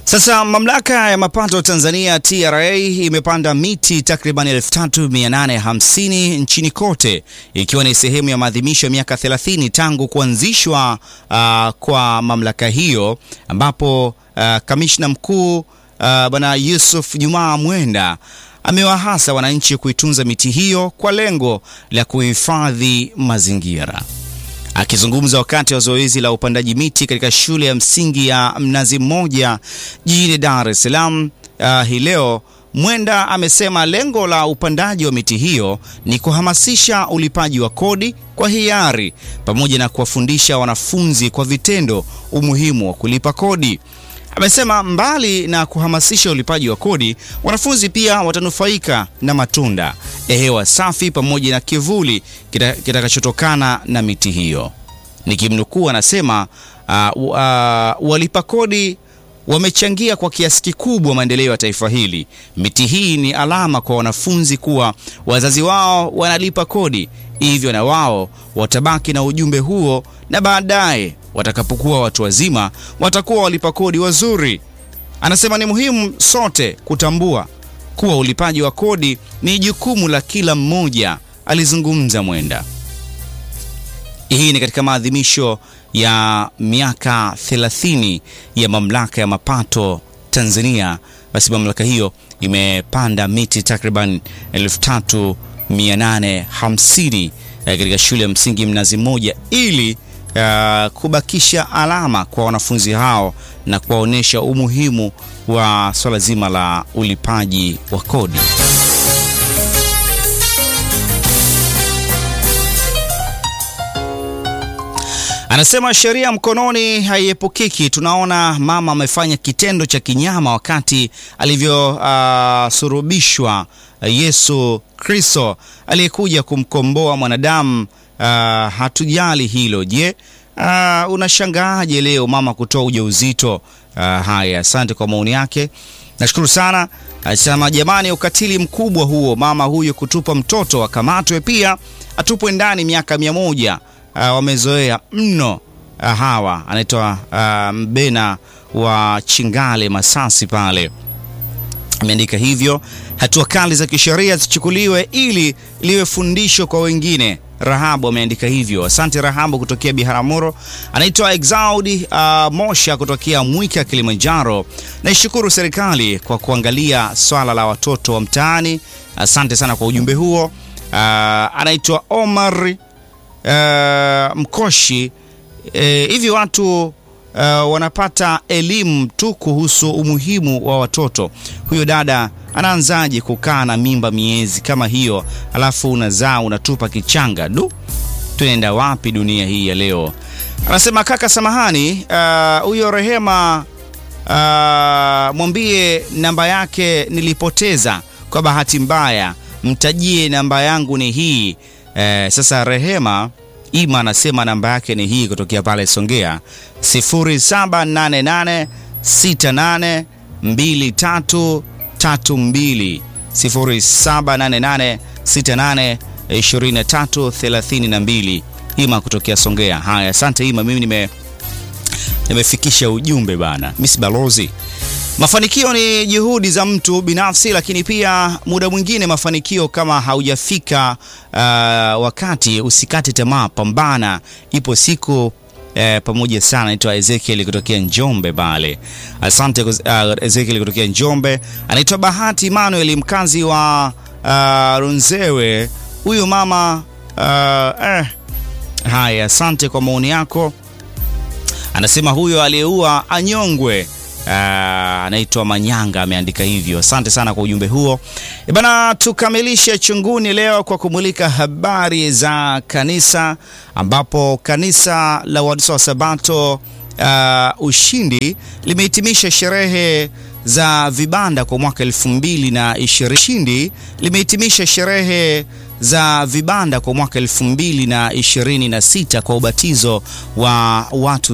Sasa mamlaka ya mapato Tanzania TRA imepanda miti takriban 3850 nchini kote ikiwa ni sehemu ya maadhimisho ya miaka 30 tangu kuanzishwa uh, kwa mamlaka hiyo ambapo uh, kamishna mkuu uh, Bwana Yusuf Jumaa Mwenda amewahasa wananchi kuitunza miti hiyo kwa lengo la kuhifadhi mazingira. Akizungumza wakati wa zoezi la upandaji miti katika shule ya msingi ya Mnazi Mmoja jijini Dar es Salaam uh, hii leo, Mwenda amesema lengo la upandaji wa miti hiyo ni kuhamasisha ulipaji wa kodi kwa hiari pamoja na kuwafundisha wanafunzi kwa vitendo umuhimu wa kulipa kodi. Amesema mbali na kuhamasisha ulipaji wa kodi, wanafunzi pia watanufaika na matunda, hewa safi pamoja na kivuli kitakachotokana kita na miti hiyo. Nikimnukuu anasema uh, uh, walipa kodi wamechangia kwa kiasi kikubwa maendeleo ya taifa hili. Miti hii ni alama kwa wanafunzi kuwa wazazi wao wanalipa kodi, hivyo na wao watabaki na ujumbe huo, na baadaye watakapokuwa watu wazima watakuwa walipa kodi wazuri. Anasema ni muhimu sote kutambua kuwa ulipaji wa kodi ni jukumu la kila mmoja, alizungumza Mwenda. Hii ni katika maadhimisho ya miaka 30 ya mamlaka ya mapato Tanzania. Basi mamlaka hiyo imepanda miti takriban 3850 katika shule ya msingi Mnazi Mmoja ili uh, kubakisha alama kwa wanafunzi hao na kuwaonyesha umuhimu wa swala zima la ulipaji wa kodi. Anasema sheria mkononi haiepukiki. Tunaona mama amefanya kitendo cha kinyama wakati alivyosurubishwa uh, Yesu Kristo aliyekuja kumkomboa mwanadamu. Uh, hatujali hilo. Je, uh, unashangaaje leo mama kutoa ujauzito? Uh, haya, asante kwa maoni yake, nashukuru sana. Anasema jamani, ukatili mkubwa huo, mama huyo kutupa mtoto akamatwe, pia atupwe ndani miaka mia moja. Uh, wamezoea mno uh, hawa. Anaitwa uh, Mbena wa Chingale Masasi pale ameandika hivyo. Hatua kali za kisheria zichukuliwe ili liwe fundisho kwa wengine. Rahabu ameandika hivyo. Asante Rahabu kutokea Biharamulo. Anaitwa Exaudi uh, Mosha kutokea Mwika, Kilimanjaro. Naishukuru serikali kwa kuangalia swala la watoto wa mtaani. Asante sana kwa ujumbe huo. Uh, anaitwa Omar uh, Mkoshi. Uh, hivi watu Uh, wanapata elimu tu kuhusu umuhimu wa watoto. Huyo dada anaanzaje kukaa na mimba miezi kama hiyo, alafu unazaa unatupa kichanga? Du, tunaenda wapi dunia hii ya leo? Anasema kaka, samahani, huyo uh, Rehema uh, mwambie namba yake nilipoteza kwa bahati mbaya, mtajie namba yangu ni hii. Uh, sasa Rehema Ima anasema namba yake ni hii kutokea pale Songea 0788682332 0788682332 Ima kutokea Songea. Haya, asante Ima, mimi nime nimefikisha ujumbe bana, Miss Balozi. Mafanikio ni juhudi za mtu binafsi, lakini pia muda mwingine mafanikio kama haujafika uh, wakati usikate tamaa, pambana, ipo siku eh, pamoja sana. Naitwa Ezekiel kutokea Njombe pale, asante uh, Ezekiel kutokea Njombe. Anaitwa Bahati Emmanuel mkazi wa uh, Runzewe, huyu mama uh, eh. Haya, asante kwa maoni yako. Anasema huyo aliyeua anyongwe. Anaitwa uh, Manyanga ameandika hivyo. Asante sana kwa ujumbe huo e bana. Tukamilishe chunguni leo kwa kumulika habari za kanisa, ambapo kanisa la Waadventista wa Sabato uh, Ushindi limehitimisha sherehe za vibanda kwa mwaka 2020. Ushindi limehitimisha sherehe za vibanda kwa mwaka 2026 kwa ubatizo wa watu